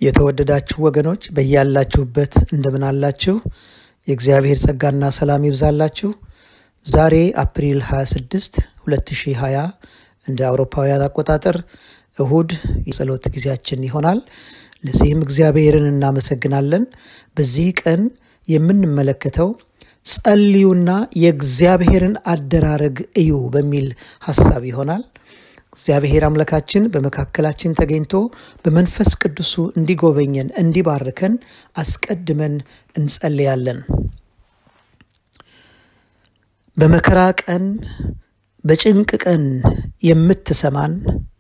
የተወደዳችሁ ወገኖች በያላችሁበት እንደምን አላችሁ? የእግዚአብሔር ጸጋና ሰላም ይብዛላችሁ። ዛሬ አፕሪል 26 2020 እንደ አውሮፓውያን አቆጣጠር እሁድ የጸሎት ጊዜያችን ይሆናል። ለዚህም እግዚአብሔርን እናመሰግናለን። በዚህ ቀን የምንመለከተው ጸልዩና የእግዚአብሔርን አደራረግ እዩ በሚል ሐሳብ ይሆናል። እግዚአብሔር አምላካችን በመካከላችን ተገኝቶ በመንፈስ ቅዱሱ እንዲጎበኘን እንዲባርከን አስቀድመን እንጸልያለን። በመከራ ቀን በጭንቅ ቀን የምትሰማን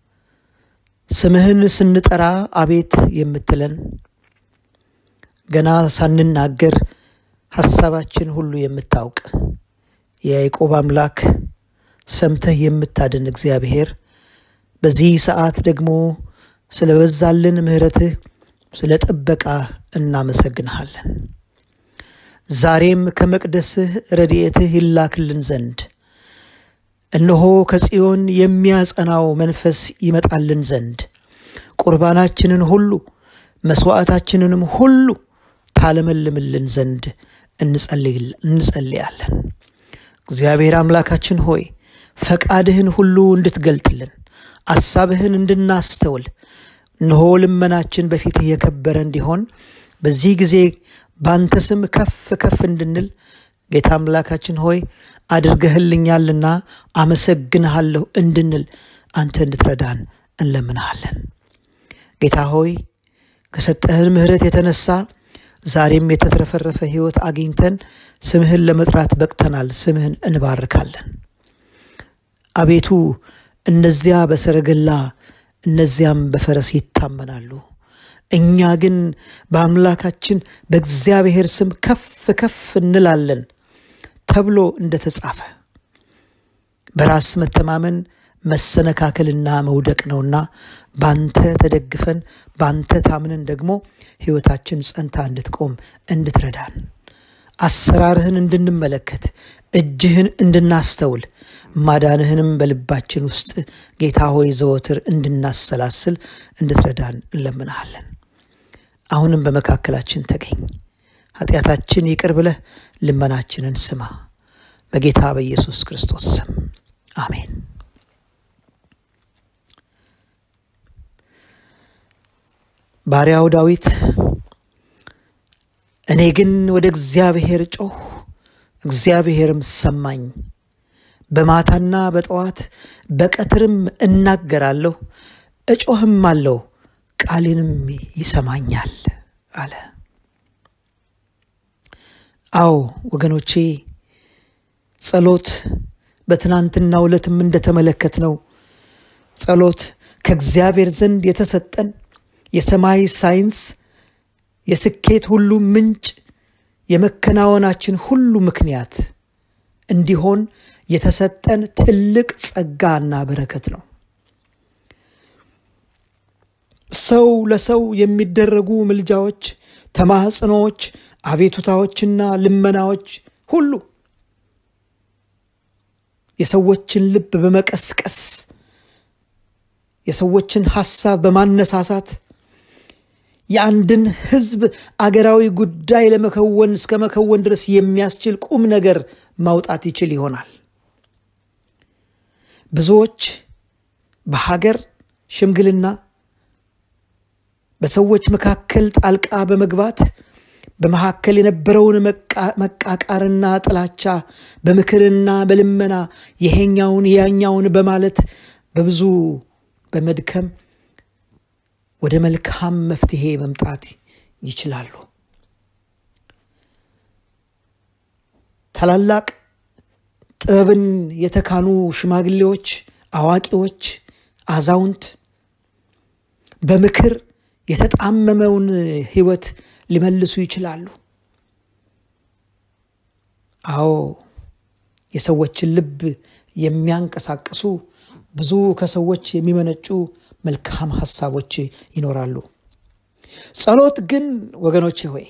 ስምህን ስንጠራ አቤት የምትለን ገና ሳንናገር ሐሳባችን ሁሉ የምታውቅ የያዕቆብ አምላክ ሰምተህ የምታድን እግዚአብሔር በዚህ ሰዓት ደግሞ ስለበዛልን ምሕረትህ ስለ ጥበቃ እናመሰግንሃለን። ዛሬም ከመቅደስህ ረድኤትህ ይላክልን ዘንድ እነሆ ከጽዮን የሚያጸናው መንፈስ ይመጣልን ዘንድ ቁርባናችንን ሁሉ መሥዋዕታችንንም ሁሉ ታለመልምልን ዘንድ እንጸልያለን። እግዚአብሔር አምላካችን ሆይ ፈቃድህን ሁሉ እንድትገልጥልን አሳብህን እንድናስተውል እነሆ ልመናችን በፊትህ የከበረ እንዲሆን በዚህ ጊዜ ባንተ ስም ከፍ ከፍ እንድንል ጌታ አምላካችን ሆይ አድርገህልኛልና አመሰግንሃለሁ እንድንል አንተ እንድትረዳን እንለምንሃለን። ጌታ ሆይ ከሰጠህን ምሕረት የተነሳ ዛሬም የተትረፈረፈ ሕይወት አግኝተን ስምህን ለመጥራት በቅተናል። ስምህን እንባርካለን። አቤቱ እነዚያ በሰረገላ እነዚያም በፈረስ ይታመናሉ፣ እኛ ግን በአምላካችን በእግዚአብሔር ስም ከፍ ከፍ እንላለን ተብሎ እንደተጻፈ በራስ መተማመን መሰነካከልና መውደቅ ነውና ባንተ ተደግፈን ባንተ ታምነን ደግሞ ሕይወታችን ጸንታ እንድትቆም እንድትረዳን አሰራርህን እንድንመለከት እጅህን እንድናስተውል ማዳንህንም በልባችን ውስጥ ጌታ ሆይ ዘወትር እንድናሰላስል እንድትረዳን እንለምንሃለን። አሁንም በመካከላችን ተገኝ፣ ኃጢአታችን ይቅር ብለህ ልመናችንን ስማ። በጌታ በኢየሱስ ክርስቶስ ስም አሜን። ባሪያው ዳዊት እኔ ግን ወደ እግዚአብሔር ጮኽ፣ እግዚአብሔርም ሰማኝ። በማታና በጠዋት በቀትርም እናገራለሁ፣ እጮህም አለሁ፣ ቃሌንም ይሰማኛል አለ። አዎ ወገኖቼ፣ ጸሎት በትናንትናው ዕለትም እንደተመለከትነው ጸሎት ከእግዚአብሔር ዘንድ የተሰጠን የሰማይ ሳይንስ የስኬት ሁሉ ምንጭ የመከናወናችን ሁሉ ምክንያት እንዲሆን የተሰጠን ትልቅ ጸጋና በረከት ነው። ሰው ለሰው የሚደረጉ ምልጃዎች፣ ተማጽኖዎች፣ አቤቱታዎችና ልመናዎች ሁሉ የሰዎችን ልብ በመቀስቀስ የሰዎችን ሐሳብ በማነሳሳት የአንድን ሕዝብ አገራዊ ጉዳይ ለመከወን እስከ መከወን ድረስ የሚያስችል ቁም ነገር ማውጣት ይችል ይሆናል። ብዙዎች በሀገር ሽምግልና በሰዎች መካከል ጣልቃ በመግባት በመካከል የነበረውን መቃቃርና ጥላቻ በምክርና በልመና ይሄኛውን ያኛውን በማለት በብዙ በመድከም ወደ መልካም መፍትሄ መምጣት ይችላሉ። ታላላቅ ጥበብን የተካኑ ሽማግሌዎች፣ አዋቂዎች፣ አዛውንት በምክር የተጣመመውን ሕይወት ሊመልሱ ይችላሉ። አዎ የሰዎችን ልብ የሚያንቀሳቅሱ ብዙ ከሰዎች የሚመነጩ መልካም ሐሳቦች ይኖራሉ። ጸሎት ግን ወገኖቼ ሆይ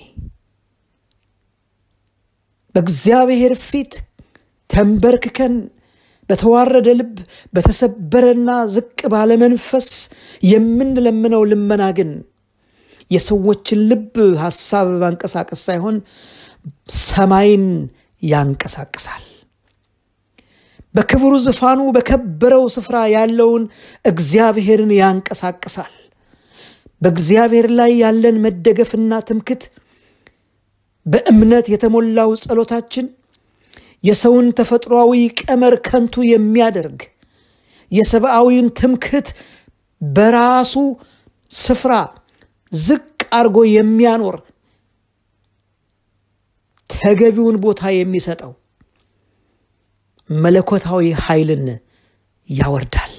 በእግዚአብሔር ፊት ተንበርክከን በተዋረደ ልብ በተሰበረና ዝቅ ባለ መንፈስ የምንለምነው ልመና ግን የሰዎችን ልብ ሐሳብ ማንቀሳቀስ ሳይሆን ሰማይን ያንቀሳቅሳል። በክብሩ ዙፋኑ በከበረው ስፍራ ያለውን እግዚአብሔርን ያንቀሳቅሳል። በእግዚአብሔር ላይ ያለን መደገፍና ትምክት በእምነት የተሞላው ጸሎታችን የሰውን ተፈጥሯዊ ቀመር ከንቱ የሚያደርግ የሰብአዊን ትምክት በራሱ ስፍራ ዝቅ አድርጎ የሚያኖር ተገቢውን ቦታ የሚሰጠው መለኮታዊ ኃይልን ያወርዳል።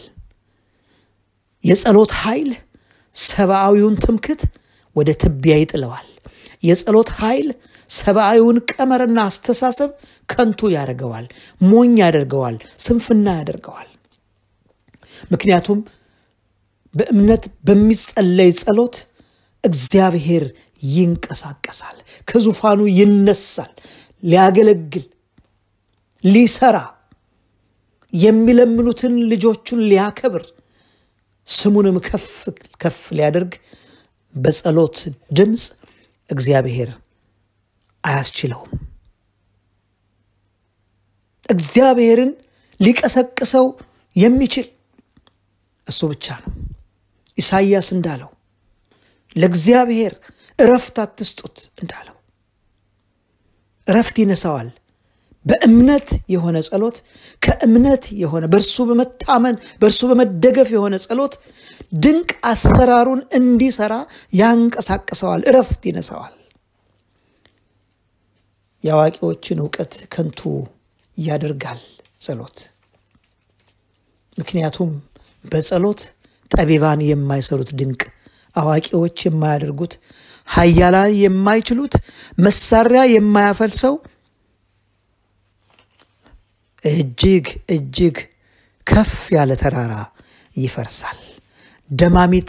የጸሎት ኃይል ሰብአዊውን ትምክት ወደ ትቢያ ይጥለዋል። የጸሎት ኃይል ሰብአዊውን ቀመርና አስተሳሰብ ከንቱ ያደርገዋል፣ ሞኝ ያደርገዋል፣ ስንፍና ያደርገዋል። ምክንያቱም በእምነት በሚጸለይ ጸሎት እግዚአብሔር ይንቀሳቀሳል፣ ከዙፋኑ ይነሳል፣ ሊያገለግል ሊሰራ የሚለምኑትን ልጆቹን ሊያከብር ስሙንም ከፍ ከፍ ሊያደርግ በጸሎት ድምፅ እግዚአብሔር አያስችለውም። እግዚአብሔርን ሊቀሰቅሰው የሚችል እሱ ብቻ ነው። ኢሳይያስ እንዳለው ለእግዚአብሔር እረፍት አትስጡት እንዳለው እረፍት ይነሳዋል። በእምነት የሆነ ጸሎት ከእምነት የሆነ በእርሱ በመታመን በእርሱ በመደገፍ የሆነ ጸሎት ድንቅ አሰራሩን እንዲሰራ ያንቀሳቅሰዋል፣ እረፍት ይነሳዋል። የአዋቂዎችን እውቀት ከንቱ ያደርጋል ጸሎት። ምክንያቱም በጸሎት ጠቢባን የማይሰሩት ድንቅ አዋቂዎች የማያደርጉት ኃያላን የማይችሉት መሳሪያ የማያፈልሰው እጅግ እጅግ ከፍ ያለ ተራራ ይፈርሳል። ደማሚት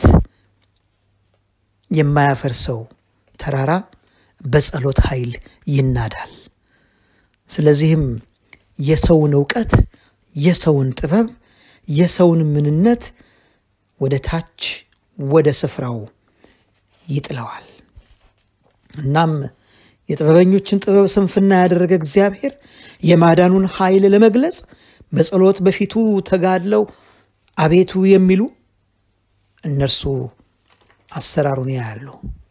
የማያፈርሰው ተራራ በጸሎት ኃይል ይናዳል። ስለዚህም የሰውን እውቀት፣ የሰውን ጥበብ፣ የሰውን ምንነት ወደ ታች ወደ ስፍራው ይጥለዋል። እናም የጥበበኞችን ጥበብ ስንፍና ያደረገ እግዚአብሔር የማዳኑን ኃይል ለመግለጽ በጸሎት በፊቱ ተጋድለው አቤቱ የሚሉ እነርሱ አሰራሩን ያያሉ።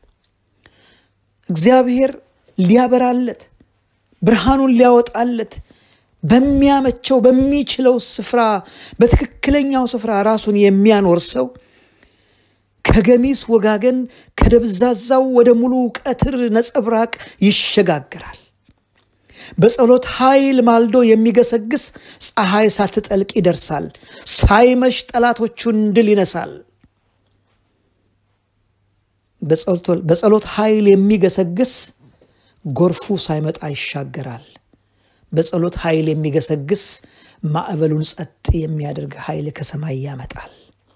እግዚአብሔር ሊያበራለት ብርሃኑን ሊያወጣለት በሚያመቸው በሚችለው ስፍራ በትክክለኛው ስፍራ ራሱን የሚያኖር ሰው ከገሚስ ወጋገን ከደብዛዛው ወደ ሙሉ ቀትር ነጸብራቅ ይሸጋግራል። በጸሎት ኃይል ማልዶ የሚገሰግስ ፀሐይ ሳትጠልቅ ይደርሳል። ሳይመሽ ጠላቶቹን ድል ይነሳል። በጸሎት ኃይል የሚገሰግስ ጎርፉ ሳይመጣ ይሻገራል። በጸሎት ኃይል የሚገሰግስ ማዕበሉን ጸጥ የሚያደርግ ኃይል ከሰማይ ያመጣል።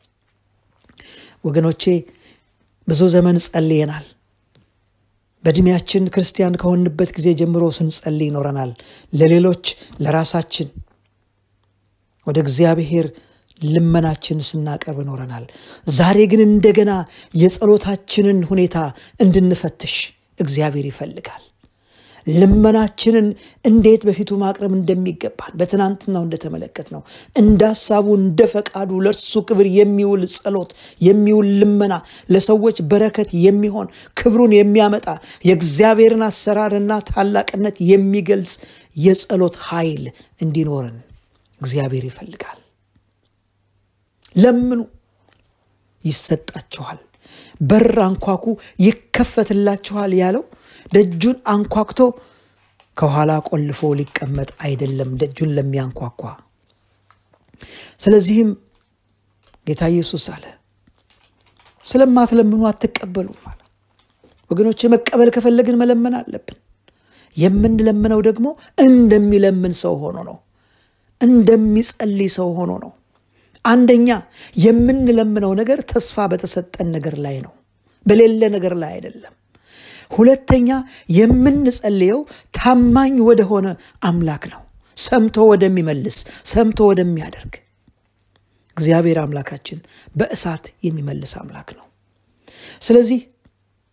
ወገኖቼ ብዙ ዘመን ጸልየናል። በዕድሜያችን ክርስቲያን ከሆንበት ጊዜ ጀምሮ ስንጸልይ ይኖረናል። ለሌሎች፣ ለራሳችን ወደ እግዚአብሔር ልመናችን ስናቀርብ ይኖረናል። ዛሬ ግን እንደገና የጸሎታችንን ሁኔታ እንድንፈትሽ እግዚአብሔር ይፈልጋል። ልመናችንን እንዴት በፊቱ ማቅረብ እንደሚገባን በትናንትናው እንደተመለከት ነው። እንደ ሀሳቡ እንደ ፈቃዱ ለእርሱ ክብር የሚውል ጸሎት የሚውል ልመና ለሰዎች በረከት የሚሆን ክብሩን የሚያመጣ የእግዚአብሔርን አሰራርና ታላቅነት የሚገልጽ የጸሎት ኃይል እንዲኖርን እግዚአብሔር ይፈልጋል። ለምኑ ይሰጣችኋል፣ በር አንኳኩ ይከፈትላችኋል ያለው ደጁን አንኳኩቶ ከኋላ ቆልፎ ሊቀመጥ አይደለም፣ ደጁን ለሚያንኳኳ። ስለዚህም ጌታ ኢየሱስ አለ ስለማትለምኑ አትቀበሉም አለ። ወገኖች መቀበል ከፈለግን መለመን አለብን። የምንለምነው ደግሞ እንደሚለምን ሰው ሆኖ ነው፣ እንደሚጸልይ ሰው ሆኖ ነው። አንደኛ የምንለምነው ነገር ተስፋ በተሰጠን ነገር ላይ ነው፣ በሌለ ነገር ላይ አይደለም። ሁለተኛ የምንጸልየው ታማኝ ወደሆነ አምላክ ነው፣ ሰምቶ ወደሚመልስ ሰምቶ ወደሚያደርግ እግዚአብሔር አምላካችን በእሳት የሚመልስ አምላክ ነው። ስለዚህ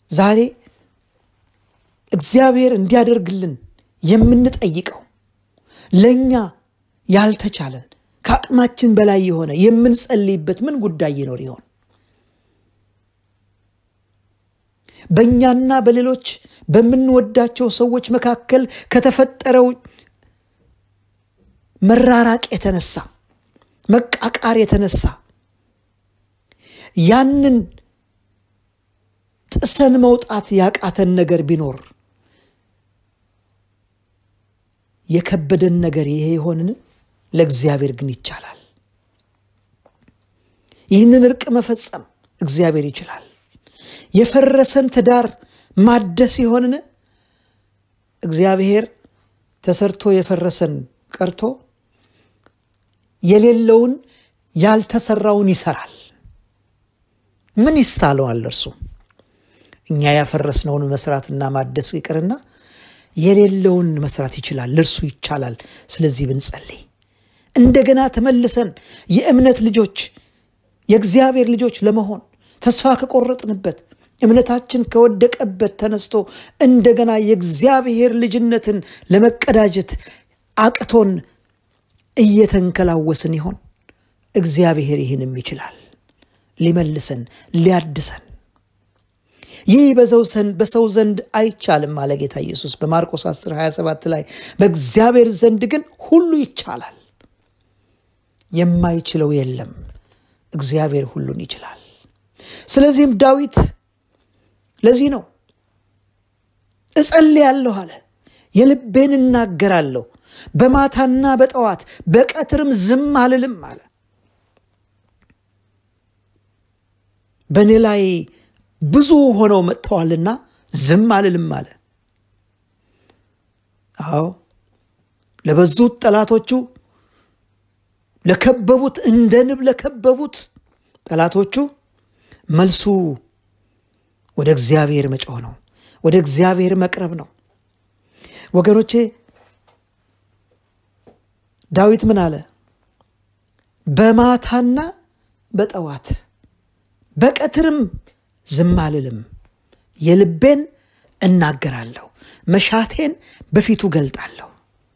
ዛሬ እግዚአብሔር እንዲያደርግልን የምንጠይቀው ለእኛ ያልተቻለን ከአቅማችን በላይ የሆነ የምንጸልይበት ምን ጉዳይ ይኖር ይሆን? በእኛና በሌሎች በምንወዳቸው ሰዎች መካከል ከተፈጠረው መራራቅ የተነሳ መቃቃር የተነሳ ያንን ጥሰን መውጣት ያቃተን ነገር ቢኖር የከበደን ነገር ይሄ ይሆንን? ለእግዚአብሔር ግን ይቻላል። ይህንን እርቅ መፈጸም እግዚአብሔር ይችላል። የፈረሰን ትዳር ማደስ ይሆንን? እግዚአብሔር ተሰርቶ የፈረሰን ቀርቶ የሌለውን ያልተሰራውን ይሰራል። ምን ይሳለዋል እርሱ? እኛ ያፈረስነውን መስራትና ማደስ ይቅርና የሌለውን መስራት ይችላል። ለእርሱ ይቻላል። ስለዚህ ብንጸልይ እንደገና ተመልሰን የእምነት ልጆች የእግዚአብሔር ልጆች ለመሆን ተስፋ ከቆረጥንበት እምነታችን ከወደቀበት ተነስቶ እንደገና የእግዚአብሔር ልጅነትን ለመቀዳጀት አቅቶን እየተንከላወስን ይሆን? እግዚአብሔር ይህንም ይችላል ሊመልሰን ሊያድሰን። ይህ በሰው ዘንድ አይቻልም አለ ጌታ ኢየሱስ በማርቆስ 10 27 ላይ በእግዚአብሔር ዘንድ ግን ሁሉ ይቻላል። የማይችለው የለም። እግዚአብሔር ሁሉን ይችላል። ስለዚህም ዳዊት ለዚህ ነው እጸልያለሁ አለ፣ የልቤን እናገራለሁ፣ በማታና በጠዋት በቀትርም ዝም አልልም አለ። በእኔ ላይ ብዙ ሆነው መጥተዋልና ዝም አልልም አለ። አዎ ለበዙት ጠላቶቹ ለከበቡት እንደ ንብ ለከበቡት ጠላቶቹ መልሱ ወደ እግዚአብሔር መጮህ ነው። ወደ እግዚአብሔር መቅረብ ነው። ወገኖቼ ዳዊት ምን አለ? በማታና በጠዋት በቀትርም ዝም አልልም፣ የልቤን እናገራለሁ፣ መሻቴን በፊቱ ገልጣለሁ።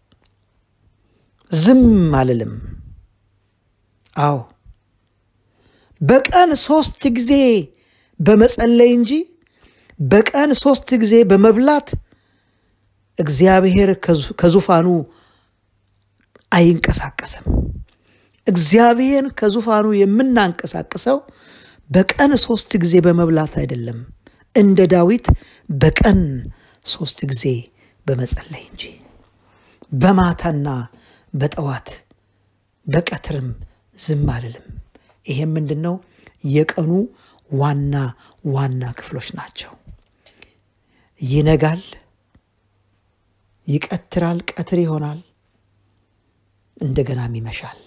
ዝም አልልም። አዎ በቀን ሶስት ጊዜ በመጸለይ እንጂ በቀን ሶስት ጊዜ በመብላት እግዚአብሔር ከዙፋኑ አይንቀሳቀስም። እግዚአብሔር ከዙፋኑ የምናንቀሳቅሰው በቀን ሶስት ጊዜ በመብላት አይደለም፣ እንደ ዳዊት በቀን ሶስት ጊዜ በመጸለይ እንጂ በማታና በጠዋት በቀትርም ዝም አልልም። ይሄም ምንድን ነው? የቀኑ ዋና ዋና ክፍሎች ናቸው። ይነጋል፣ ይቀትራል፣ ቀትር ይሆናል፣ እንደገናም ይመሻል።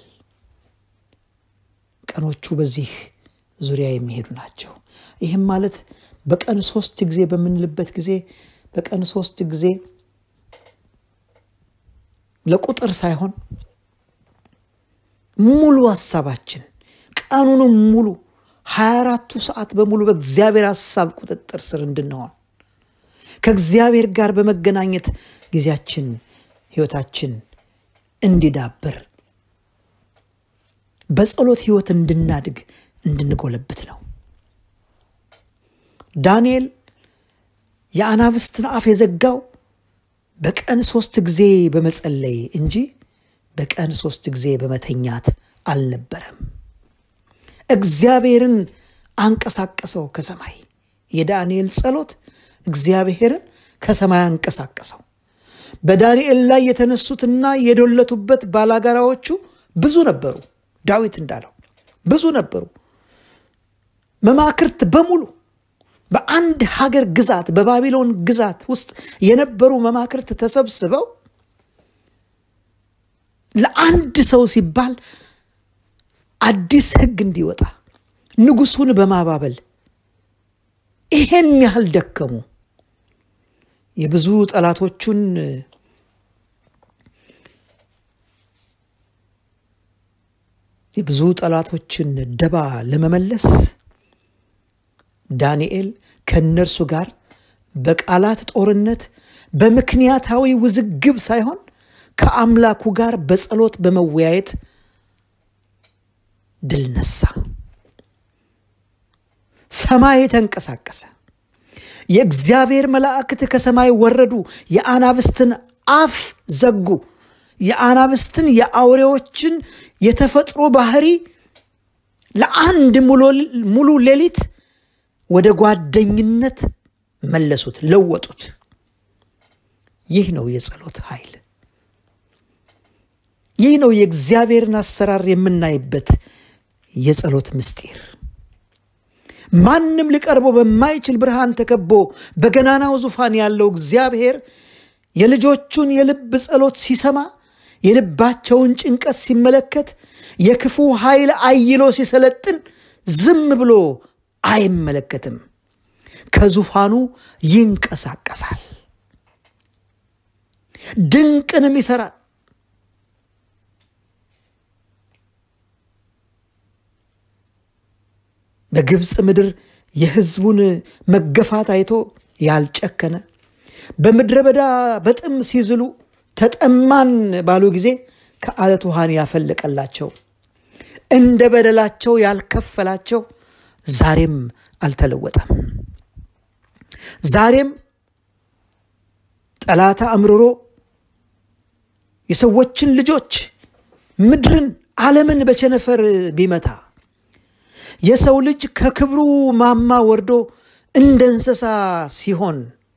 ቀኖቹ በዚህ ዙሪያ የሚሄዱ ናቸው። ይህም ማለት በቀን ሶስት ጊዜ በምንልበት ጊዜ በቀን ሶስት ጊዜ ለቁጥር ሳይሆን ሙሉ ሀሳባችን ቀኑንም ሙሉ ሀያ አራቱ ሰዓት በሙሉ በእግዚአብሔር ሀሳብ ቁጥጥር ስር እንድንሆን ከእግዚአብሔር ጋር በመገናኘት ጊዜያችን ህይወታችን እንዲዳብር በጸሎት ህይወት እንድናድግ እንድንጎለብት ነው። ዳንኤል የአናብስትን አፍ የዘጋው በቀን ሶስት ጊዜ በመጸለይ እንጂ በቀን ሶስት ጊዜ በመተኛት አልነበረም። እግዚአብሔርን አንቀሳቀሰው ከሰማይ። የዳንኤል ጸሎት እግዚአብሔርን ከሰማይ አንቀሳቀሰው። በዳንኤል ላይ የተነሱትና የዶለቱበት ባላጋራዎቹ ብዙ ነበሩ። ዳዊት እንዳለው ብዙ ነበሩ። መማክርት በሙሉ በአንድ ሀገር ግዛት በባቢሎን ግዛት ውስጥ የነበሩ መማክርት ተሰብስበው ለአንድ ሰው ሲባል አዲስ ሕግ እንዲወጣ ንጉሱን በማባበል ይሄን ያህል ደከሙ። የብዙ ጠላቶቹን የብዙ ጠላቶችን ደባ ለመመለስ ዳንኤል ከእነርሱ ጋር በቃላት ጦርነት በምክንያታዊ ውዝግብ ሳይሆን ከአምላኩ ጋር በጸሎት በመወያየት ድል ነሳ። ሰማይ ተንቀሳቀሰ። የእግዚአብሔር መላእክት ከሰማይ ወረዱ፣ የአናብስትን አፍ ዘጉ። የአናብስትን የአውሬዎችን የተፈጥሮ ባህሪ ለአንድ ሙሉ ሌሊት ወደ ጓደኝነት መለሱት፣ ለወጡት። ይህ ነው የጸሎት ኃይል። ይህ ነው የእግዚአብሔርን አሰራር የምናይበት የጸሎት ምስጢር። ማንም ሊቀርበው በማይችል ብርሃን ተከቦ በገናናው ዙፋን ያለው እግዚአብሔር የልጆቹን የልብ ጸሎት ሲሰማ የልባቸውን ጭንቀት ሲመለከት የክፉ ኃይል አይሎ ሲሰለጥን ዝም ብሎ አይመለከትም። ከዙፋኑ ይንቀሳቀሳል፣ ድንቅንም ይሰራል። በግብፅ ምድር የሕዝቡን መገፋት አይቶ ያልጨከነ በምድረ በዳ በጥም ሲዝሉ ተጠማን ባሉ ጊዜ ከአለት ውሃን ያፈለቀላቸው እንደ በደላቸው ያልከፈላቸው ዛሬም አልተለወጠም። ዛሬም ጠላታ አምርሮ የሰዎችን ልጆች ምድርን፣ ዓለምን በቸነፈር ቢመታ የሰው ልጅ ከክብሩ ማማ ወርዶ እንደ እንስሳ ሲሆን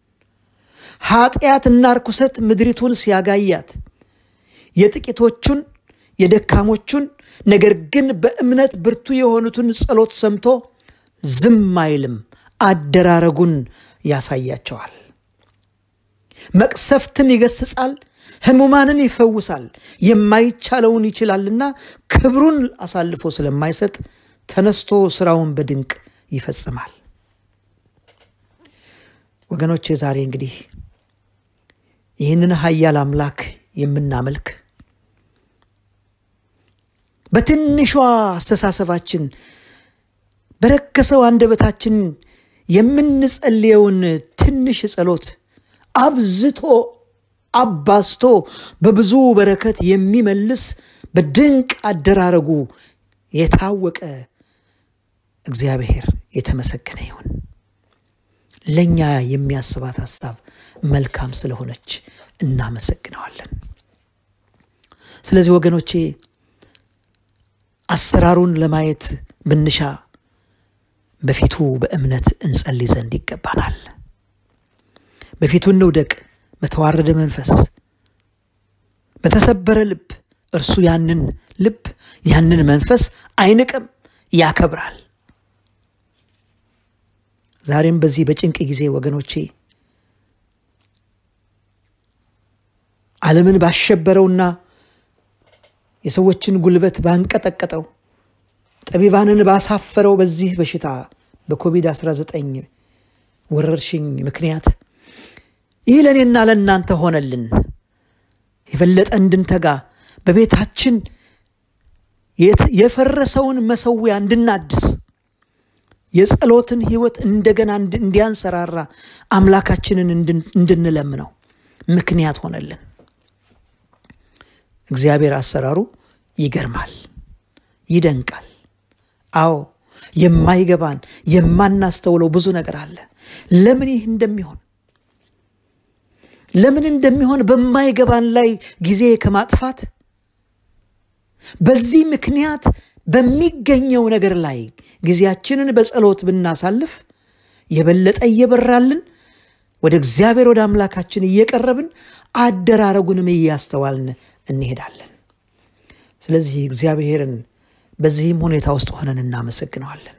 ኃጢአትና ርኩሰት ምድሪቱን ሲያጋያት የጥቂቶቹን የደካሞቹን ነገር ግን በእምነት ብርቱ የሆኑትን ጸሎት ሰምቶ ዝም አይልም። አደራረጉን ያሳያቸዋል። መቅሰፍትን ይገስጻል፣ ሕሙማንን ይፈውሳል። የማይቻለውን ይችላልና ክብሩን አሳልፎ ስለማይሰጥ ተነስቶ ስራውን በድንቅ ይፈጽማል። ወገኖቼ ዛሬ እንግዲህ ይህንን ኃያል አምላክ የምናመልክ በትንሿ አስተሳሰባችን በረከሰው አንደበታችን የምንጸልየውን ትንሽ ጸሎት አብዝቶ አባዝቶ በብዙ በረከት የሚመልስ በድንቅ አደራረጉ የታወቀ እግዚአብሔር የተመሰገነ ይሁን። ለእኛ የሚያስባት ሐሳብ መልካም ስለሆነች እናመሰግነዋለን። ስለዚህ ወገኖቼ አሰራሩን ለማየት ብንሻ በፊቱ በእምነት እንጸልይ ዘንድ ይገባናል። በፊቱ እንውደቅ በተዋረደ መንፈስ፣ በተሰበረ ልብ። እርሱ ያንን ልብ ያንን መንፈስ አይንቅም፣ ያከብራል። ዛሬም በዚህ በጭንቅ ጊዜ ወገኖቼ ዓለምን ባሸበረውና የሰዎችን ጉልበት ባንቀጠቀጠው ጠቢባንን ባሳፈረው በዚህ በሽታ በኮቪድ-19 ወረርሽኝ ምክንያት ይህ ለእኔና ለእናንተ ሆነልን። የበለጠ እንድንተጋ በቤታችን የፈረሰውን መሰዊያ እንድናድስ የጸሎትን ሕይወት እንደገና እንዲያንሰራራ አምላካችንን እንድንለምነው ምክንያት ሆነልን። እግዚአብሔር አሰራሩ ይገርማል፣ ይደንቃል። አዎ የማይገባን የማናስተውለው ብዙ ነገር አለ። ለምን ይህ እንደሚሆን ለምን እንደሚሆን በማይገባን ላይ ጊዜ ከማጥፋት በዚህ ምክንያት በሚገኘው ነገር ላይ ጊዜያችንን በጸሎት ብናሳልፍ የበለጠ እየበራልን ወደ እግዚአብሔር ወደ አምላካችን እየቀረብን አደራረጉንም እያስተዋልን እንሄዳለን። ስለዚህ እግዚአብሔርን በዚህም ሁኔታ ውስጥ ሆነን እናመሰግነዋለን።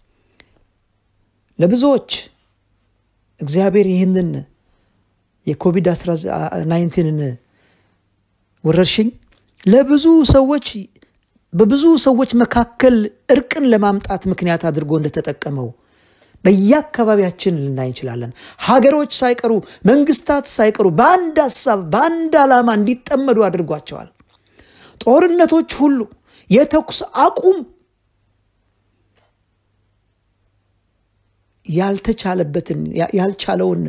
ለብዙዎች እግዚአብሔር ይህንን የኮቪድ-19ን ወረርሽኝ ለብዙ ሰዎች በብዙ ሰዎች መካከል እርቅን ለማምጣት ምክንያት አድርጎ እንደተጠቀመው በየአካባቢያችን ልናይ እንችላለን። ሀገሮች ሳይቀሩ መንግስታት ሳይቀሩ በአንድ ሀሳብ በአንድ ዓላማ እንዲጠመዱ አድርጓቸዋል። ጦርነቶች ሁሉ የተኩስ አቁም ያልተቻለበትን ያልቻለውን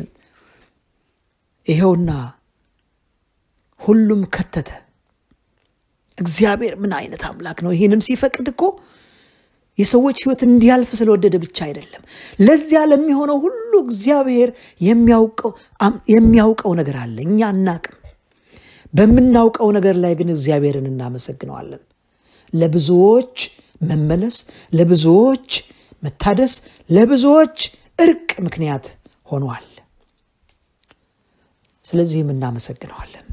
ይኸውና ሁሉም ከተተ። እግዚአብሔር ምን አይነት አምላክ ነው! ይህንም ሲፈቅድ እኮ የሰዎች ሕይወት እንዲያልፍ ስለወደደ ብቻ አይደለም። ለዚያ ለሚሆነው ሁሉ እግዚአብሔር የሚያውቀው ነገር አለ፣ እኛ አናቅም። በምናውቀው ነገር ላይ ግን እግዚአብሔርን እናመሰግነዋለን። ለብዙዎች መመለስ፣ ለብዙዎች መታደስ፣ ለብዙዎች እርቅ ምክንያት ሆኗል። ስለዚህም እናመሰግነዋለን።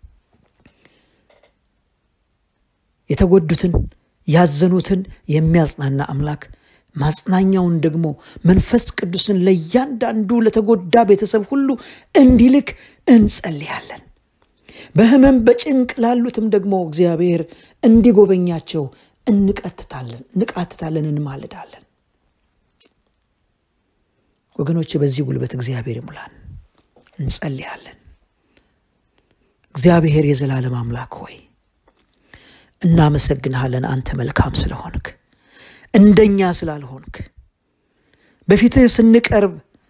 የተጎዱትን ያዘኑትን የሚያጽናና አምላክ ማጽናኛውን ደግሞ መንፈስ ቅዱስን ለእያንዳንዱ ለተጎዳ ቤተሰብ ሁሉ እንዲልክ እንጸልያለን። በሕመም በጭንቅ ላሉትም ደግሞ እግዚአብሔር እንዲጎበኛቸው እንቀትታለን እንቃትታለን እንማልዳለን። ወገኖች በዚህ ጉልበት እግዚአብሔር ይሙላን፣ እንጸልያለን። እግዚአብሔር የዘላለም አምላክ ሆይ እናመሰግንሃለን። አንተ መልካም ስለሆንክ እንደኛ ስላልሆንክ በፊትህ ስንቀርብ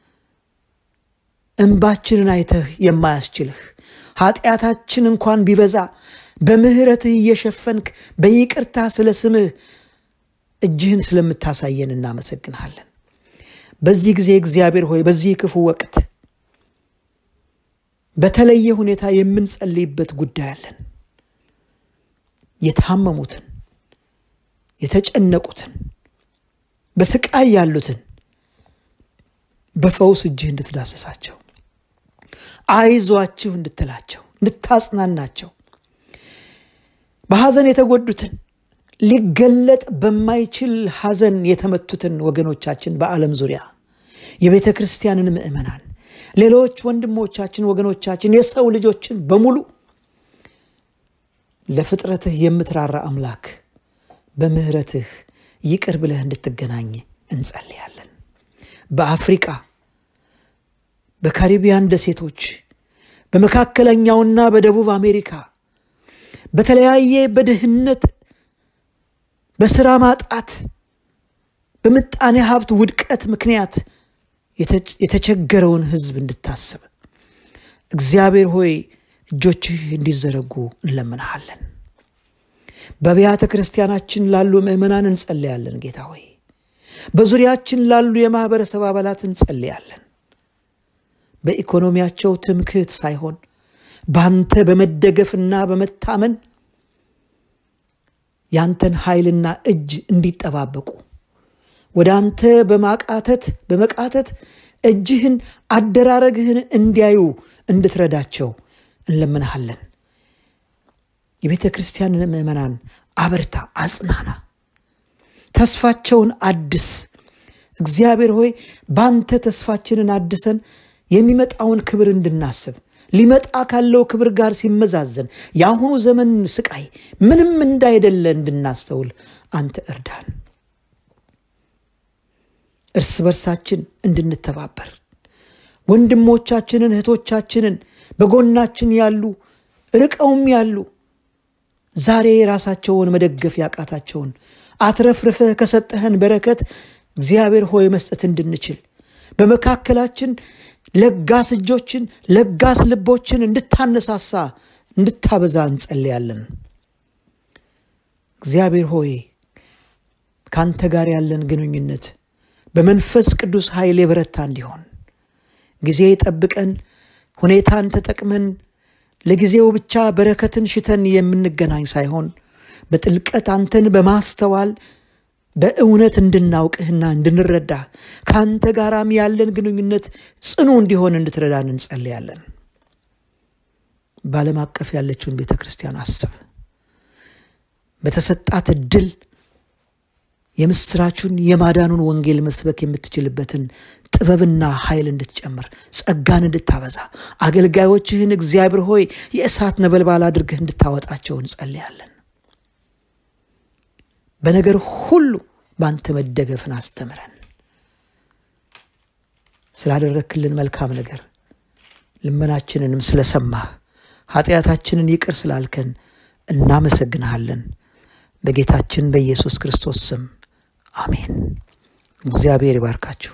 እንባችንን አይተህ የማያስችልህ ኃጢአታችን እንኳን ቢበዛ በምሕረትህ እየሸፈንክ በይቅርታ ስለ ስምህ እጅህን ስለምታሳየን እናመሰግንሃለን። በዚህ ጊዜ እግዚአብሔር ሆይ በዚህ ክፉ ወቅት በተለየ ሁኔታ የምንጸልይበት ጉዳይ አለን። የታመሙትን፣ የተጨነቁትን፣ በስቃይ ያሉትን በፈውስ እጅህ እንድትዳሰሳቸው አይዟችሁ እንድትላቸው እንድታጽናናቸው በሐዘን የተጎዱትን ሊገለጥ በማይችል ሐዘን የተመቱትን ወገኖቻችን በዓለም ዙሪያ የቤተ ክርስቲያንን ምዕመናን ሌሎች ወንድሞቻችን ወገኖቻችን የሰው ልጆችን በሙሉ ለፍጥረትህ የምትራራ አምላክ በምሕረትህ ይቅር ብለህ እንድትገናኝ እንጸልያለን። በአፍሪቃ በካሪቢያን ደሴቶች በመካከለኛውና በደቡብ አሜሪካ በተለያየ በድህነት በስራ ማጣት በምጣኔ ሀብት ውድቀት ምክንያት የተቸገረውን ሕዝብ እንድታስብ እግዚአብሔር ሆይ እጆችህ እንዲዘረጉ እንለምንሃለን። በአብያተ ክርስቲያናችን ላሉ ምዕመናን እንጸልያለን። ጌታ ሆይ በዙሪያችን ላሉ የማኅበረሰብ አባላት እንጸልያለን። በኢኮኖሚያቸው ትምክህት ሳይሆን በአንተ በመደገፍና በመታመን ያንተን ኃይልና እጅ እንዲጠባበቁ ወደ አንተ በማቃተት በመቃተት እጅህን አደራረግህን እንዲያዩ እንድትረዳቸው እንለምንሃለን። የቤተ ክርስቲያንን ምዕመናን አበርታ፣ አጽናና፣ ተስፋቸውን አድስ። እግዚአብሔር ሆይ በአንተ ተስፋችንን አድሰን የሚመጣውን ክብር እንድናስብ ሊመጣ ካለው ክብር ጋር ሲመዛዘን የአሁኑ ዘመን ስቃይ ምንም እንዳይደለ እንድናስተውል አንተ እርዳን። እርስ በርሳችን እንድንተባበር ወንድሞቻችንን እህቶቻችንን በጎናችን ያሉ ርቀውም ያሉ ዛሬ ራሳቸውን መደገፍ ያቃታቸውን አትረፍርፈህ ከሰጠህን በረከት እግዚአብሔር ሆይ መስጠት እንድንችል በመካከላችን ለጋስ እጆችን ለጋስ ልቦችን እንድታነሳሳ እንድታበዛ እንጸልያለን። እግዚአብሔር ሆይ ከአንተ ጋር ያለን ግንኙነት በመንፈስ ቅዱስ ኃይል የበረታ እንዲሆን ጊዜ ጠብቀን ሁኔታን ተጠቅመን ለጊዜው ብቻ በረከትን ሽተን የምንገናኝ ሳይሆን በጥልቀት አንተን በማስተዋል በእውነት እንድናውቅህና እንድንረዳህ ከአንተ ጋራም ያለን ግንኙነት ጽኑ እንዲሆን እንድትረዳን እንጸልያለን። በዓለም አቀፍ ያለችውን ቤተ ክርስቲያን አስብ። በተሰጣት እድል የምስራቹን የማዳኑን ወንጌል መስበክ የምትችልበትን ጥበብና ኃይል እንድትጨምር ጸጋን እንድታበዛ አገልጋዮችህን እግዚአብሔር ሆይ የእሳት ነበልባል አድርገህ እንድታወጣቸው እንጸልያለን። በነገር ሁሉ በአንተ መደገፍን አስተምረን። ስላደረክልን መልካም ነገር ልመናችንንም ስለሰማህ ኃጢአታችንን ይቅር ስላልከን እናመሰግንሃለን። በጌታችን በኢየሱስ ክርስቶስ ስም አሜን። እግዚአብሔር ይባርካችሁ።